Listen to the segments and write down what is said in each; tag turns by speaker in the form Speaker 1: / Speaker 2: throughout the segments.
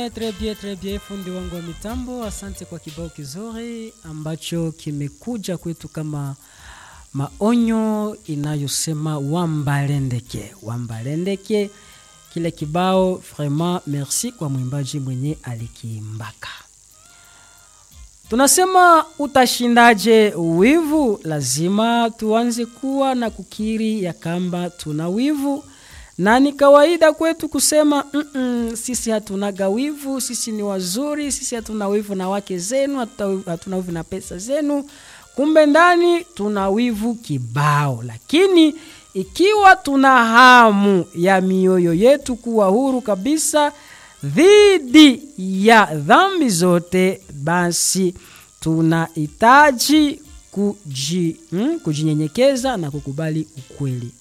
Speaker 1: Très bien, très bien, fundi wangu wa mitambo, asante kwa kibao kizuri ambacho kimekuja kwetu kama maonyo inayosema wambalendeke, wambalendeke. Kile kibao vraiment merci kwa mwimbaji mwenye alikiimbaka. Tunasema utashindaje wivu? Lazima tuanze kuwa na kukiri ya kamba tuna wivu na ni kawaida kwetu kusema mm -mm, sisi hatunaga wivu, sisi ni wazuri, sisi hatuna wivu na wake zenu, hatuna wivu na pesa zenu. Kumbe ndani tuna wivu kibao. Lakini ikiwa tuna hamu ya mioyo yetu kuwa huru kabisa dhidi ya dhambi zote, basi tunahitaji kuji, mm, kujinyenyekeza na kukubali ukweli.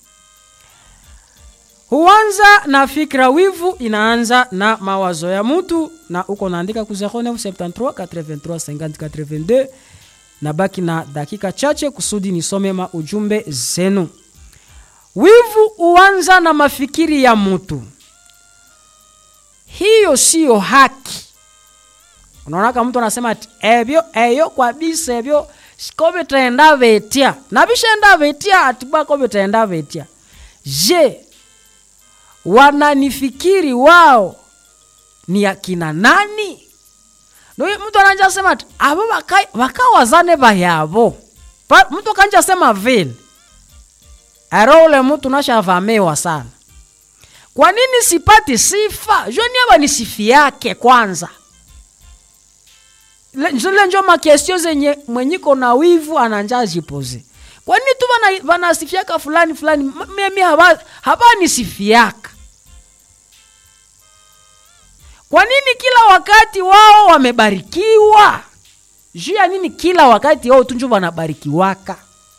Speaker 1: Huanza na fikra. Wivu inaanza na mawazo ya mtu, na uko naandika ku 0973 83 50 82 na baki na dakika chache kusudi nisome ma ujumbe zenu. Wivu huanza na mafikiri ya mtu, hiyo siyo haki. Unaona, kama mtu anasema ati ebyo eyo kwabisa ebyo kobe taenda vetia na bishenda vetia atibwa kobe taenda vetia je wananifikiri wao ni akina nani? Ndo mtu ananja sema ati abo wakawazane bayabo mtu kanja sema vile aro ule mtu nashavamewa sana. Kwa nini sipati sifa? Joni aba ni sifi yake kwanza. Zile njo makestio zenye mwenyiko na wivu ananja jipoze. Kwa nini tu vanasifiaka fulani fulani, mimi haba, haba nisifiaka kwa nini kila wakati wao wamebarikiwa? Juu ya nini kila wakati wao tunjo wanabarikiwaka?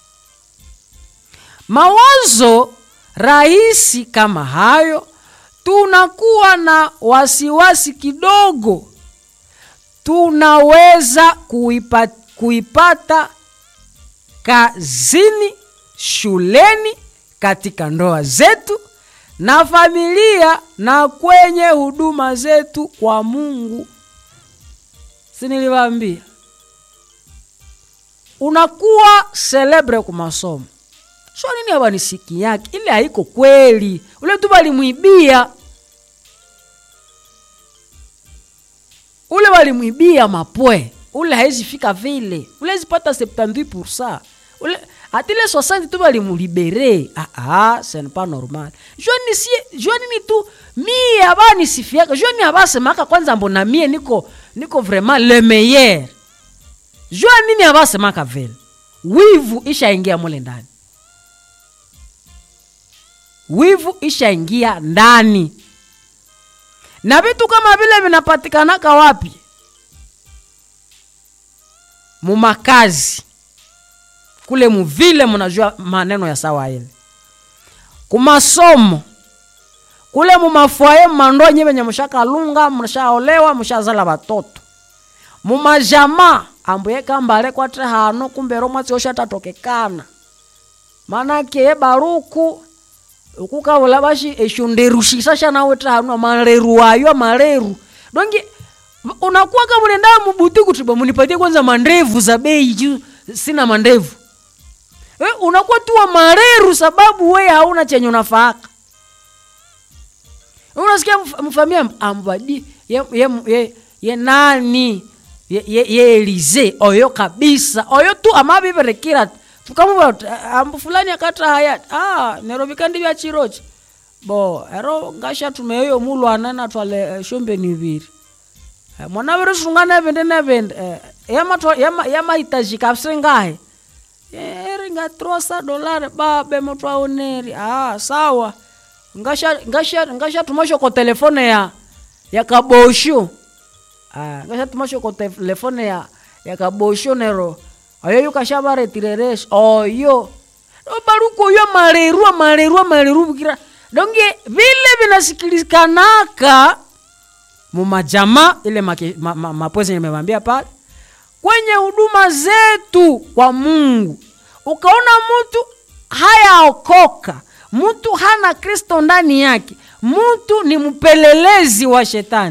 Speaker 1: Mawazo rahisi kama hayo, tunakuwa na wasiwasi kidogo, tunaweza kuipata, kuipata kazini, shuleni, katika ndoa zetu na familia na kwenye huduma zetu kwa Mungu. Si niliwaambia unakuwa celebre ku masomo, sio nini haba nisiki yake ile haiko kweli, ule tu walimwibia, ule walimwibia mapwe, ule hawezi fika vile, ule zipata 78% ule atile 60 tu balimulibere. Ah ah, ce n'est pas normal. Joni si joni ni tu mie abani sifiaka. Joni abasemaka kwanza mbona mie niko niko vraiment le meilleur. Joni nini abasemaka vile. Wivu ishaingia mule ndani. Wivu ishaingia ndani. Na vitu kama vile vinapatikanaka wapi? Mumakazi kule muvile munajua maneno ya sawa ile kumasomo kule mumafwaye mmandoa nye venye mushakalunga mushaolewa mushazala batoto mumajama ambuye kambale kwatre hano kumbero mwatsi oshatatokekana manake ye baruku ukukavula bashi eshonderushisa shanawete hano maleru ayo maleru donge unakuwa kamulenda mubuti kuti bamunipatie kwanza mandevu za bei juu sina mandevu We, unakuwa tu wa mareru sababu we hauna chenye unafaaka. Unasikia mfamia ambadi ye, ye, ye, ye nani ye, ye, ye Elize oyo kabisa oyo tu amabiberekira tukamuba ambu fulani akatra hayat ah Nairobi kandi bya chirochi bo ero ngasha tumeyo mulwana na twale uh, shombe nibiri uh, mwana bere sungana bende na bende uh, yama yama yama itajika absengahe eringa trosa dolari babe muthu aoneri ah sawa ngasha ngasha ngasha tumasho ko telefone ya ya kabosho ah ngasha tumasho ko telefone ya ya kabosho nero ayo yukasha bare tireresh oyo baruko yo maleru maleru maleru bukira donge vile vinasikiliskanaka mumajama ile mapwezi ma, ma, ma, nimewambia pale kwenye huduma zetu kwa Mungu, ukaona mtu hayaokoka, mtu hana Kristo ndani yake, mtu ni mpelelezi wa shetani,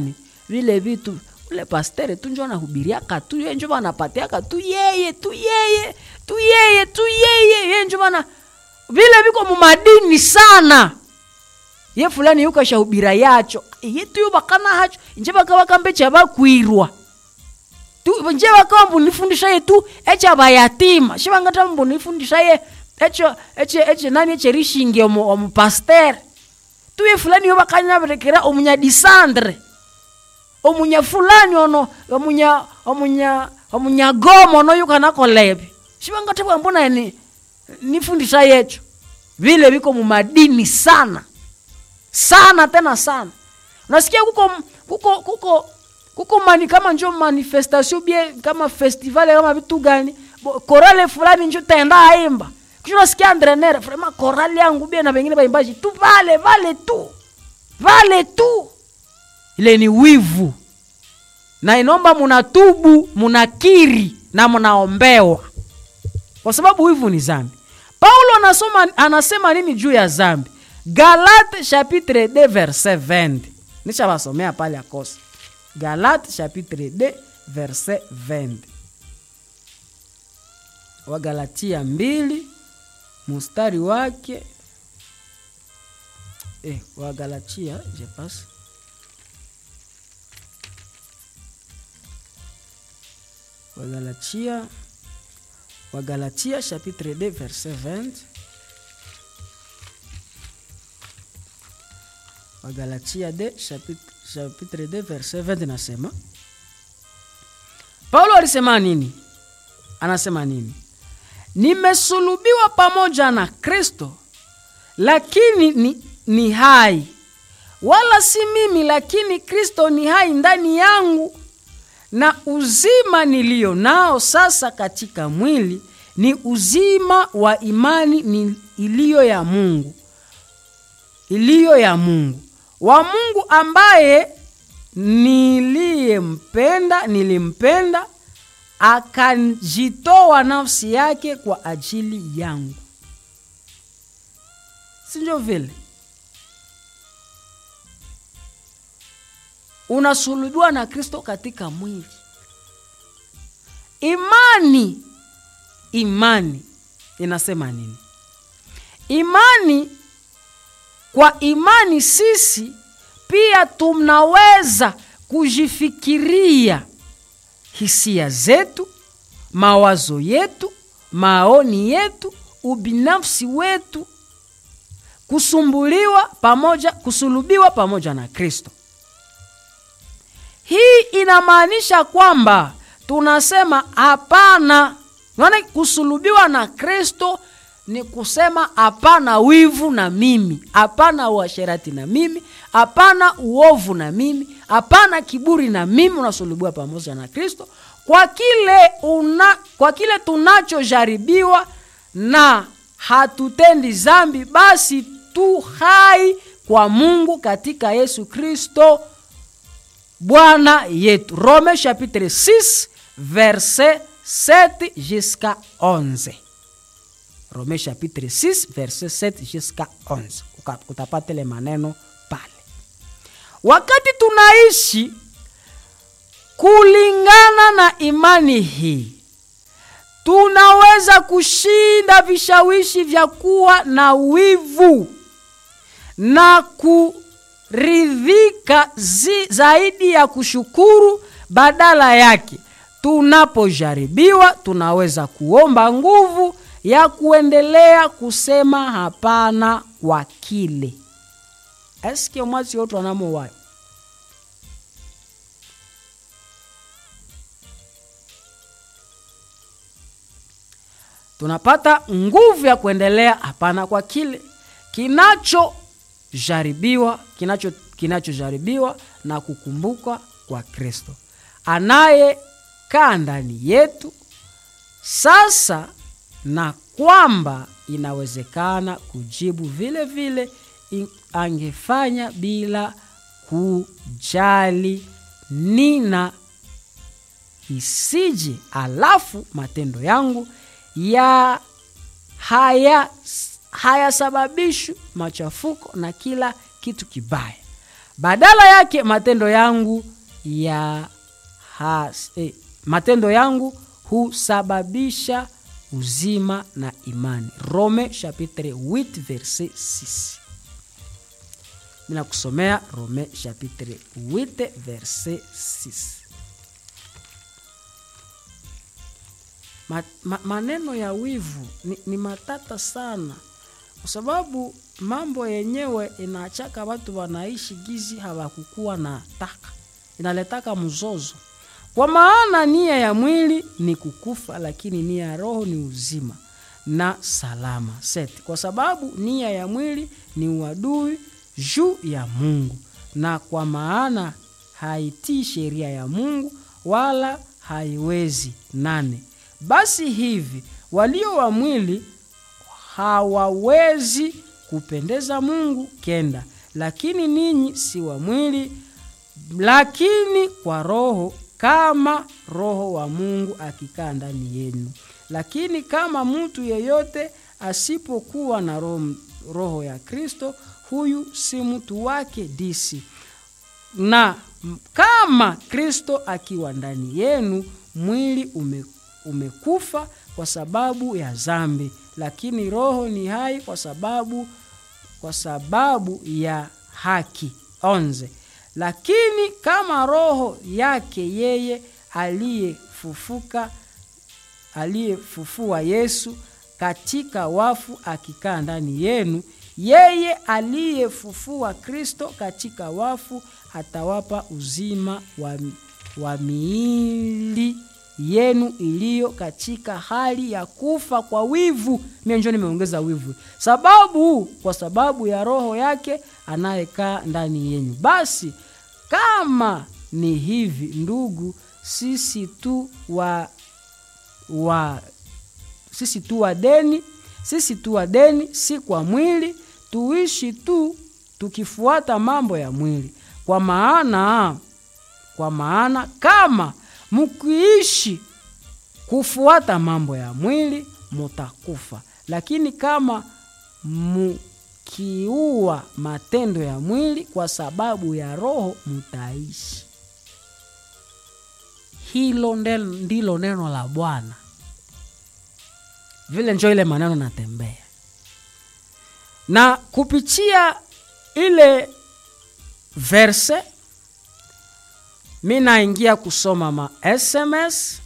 Speaker 1: vile vitu ule pastere tu njo anahubiriaka tu ye njo banapatiaka tu yeye tu yeye tu yeye tu yeye ye njo bana vile viko mumadini sana ye fulani yuko shahubira yacho ye tu yubakana hacho nje bakaba kambe chabakwirwa tu nje bakaba mbunifundisha ye tu echa bayatima shibangata mbunifundisha ye echo eche eche nani eche rishingi omu, omu pasteur tu ye fulani yubakanya berekera omunya disandre omunya fulani ono omunya omunya omunya goma ono yukanakolebi shibangata bwambona ni nifundisha yecho vile viko mumadini sana sana tena sana unasikia kuko kuko kuko kuko mani kama njo manifestation bie kama festival kama vitu gani Bo- korale fulani njo tenda aimba kisha unasikia andrenere vraiment korale yangu bie na wengine baimbaji tu vale vale tu vale tu ile ni wivu na inomba munatubu munakiri na munaombewa kwa sababu wivu ni zambi paulo anasoma, anasema nini juu ya zambi galate chapitre 2 verset 20 nishavasomea pale akosa galate chapitre 2 verset 20 wagalatia mbili mustari wake eh, wagalatia je passe wagalatia wagalatia chapitre 2 verset 20 wagalatia 2 chapitre, chapitre 2 verset 20 nasema paulo alisema nini anasema nini nimesulubiwa pamoja na kristo lakini ni, ni hai wala si mimi lakini kristo ni hai ndani yangu na uzima niliyo nao sasa katika mwili ni uzima wa imani ni iliyo ya mungu iliyo ya mungu wa mungu ambaye niliyempenda nilimpenda akajitoa nafsi yake kwa ajili yangu sinjo vile unasulubiwa na kristo katika mwili imani imani inasema nini imani kwa imani sisi pia tunaweza kujifikiria hisia zetu mawazo yetu maoni yetu ubinafsi wetu kusumbuliwa pamoja kusulubiwa pamoja na kristo hii inamaanisha kwamba tunasema hapana naona kusulubiwa na kristo ni kusema hapana wivu na mimi hapana uasherati na mimi hapana uovu na mimi hapana kiburi na mimi unasulubiwa pamoja na kristo kwa kile una, kwa kile tunachojaribiwa na hatutendi zambi basi tu hai kwa mungu katika yesu kristo bwana yetu rome chapitre 6 verset 7 jusqu'à 11 rome chapitre 6 verset 7 jusqu'à 11 Uka- utapata ile maneno pale wakati tunaishi kulingana na imani hii tunaweza kushinda vishawishi vya kuwa na wivu na kuridhika zi, zaidi ya kushukuru badala yake tunapojaribiwa tunaweza kuomba nguvu ya kuendelea kusema hapana kwa kile eske mwasi otu anamowayo tunapata nguvu ya kuendelea hapana kwa kile kinachojaribiwa kinacho kinachojaribiwa na kukumbuka kwa kristo anayekaa ndani yetu sasa na kwamba inawezekana kujibu vile vile in- angefanya bila kujali nina isije alafu matendo yangu ya haya hayasababishwi machafuko na kila kitu kibaya badala yake matendo yangu ya has, eh, matendo yangu husababisha uzima na imani rome chapitre 8 verset 6 mina kusomea rome chapitre 8 verset 6 ma, ma, maneno ya wivu ni, ni matata sana kwa sababu mambo yenyewe inaachaka watu wanaishi gizi hawakukuwa na taka inaletaka mzozo kwa maana nia ya mwili ni kukufa lakini nia ya roho ni uzima na salama set kwa sababu nia ya mwili ni uadui juu ya mungu na kwa maana haitii sheria ya mungu wala haiwezi nane basi hivi walio wa mwili hawawezi kupendeza mungu kenda lakini ninyi si wa mwili lakini kwa roho kama roho wa mungu akikaa ndani yenu lakini kama mtu yeyote asipokuwa na roho, roho ya kristo huyu si mtu wake disi na kama kristo akiwa ndani yenu mwili ume, umekufa kwa sababu ya zambi lakini roho ni hai kwa sababu kwa sababu ya haki onze lakini kama roho yake yeye aliyefufuka aliyefufua yesu katika wafu akikaa ndani yenu yeye aliyefufua kristo katika wafu atawapa uzima wa, wa miili yenu iliyo katika hali ya kufa kwa wivu mie njo nimeongeza wivu sababu kwa sababu ya roho yake anayekaa ndani yenyu basi kama ni hivi ndugu sisi tu wa, wa sisi tu wa deni sisi tu wa deni si kwa mwili tuishi tu tukifuata mambo ya mwili kwa maana kwa maana kama mkiishi kufuata mambo ya mwili mutakufa lakini kama mkiua matendo ya mwili kwa sababu ya roho mutaishi hilo ndilo neno la bwana vile njo ile maneno natembea na kupitia ile verse mi naingia kusoma ma sms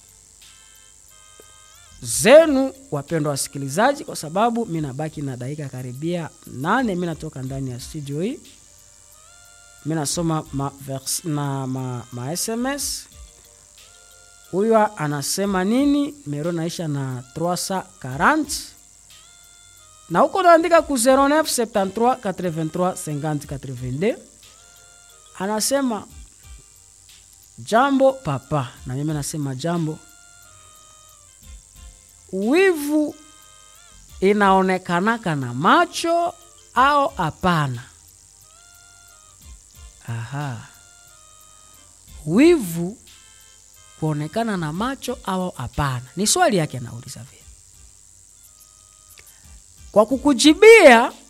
Speaker 1: zenu wapendwa wasikilizaji kwa sababu mi nabaki na dakika karibia nane mi natoka ndani ya studio hii mi nasoma ma, vers, na ma, ma sms huyo anasema nini mero naisha na 340 na huko naandika ku 0973 83 50 82 anasema jambo papa na mimi nasema jambo wivu inaonekanaka na macho au hapana aha wivu kuonekana na macho au hapana ni swali yake anauliza vile kwa kukujibia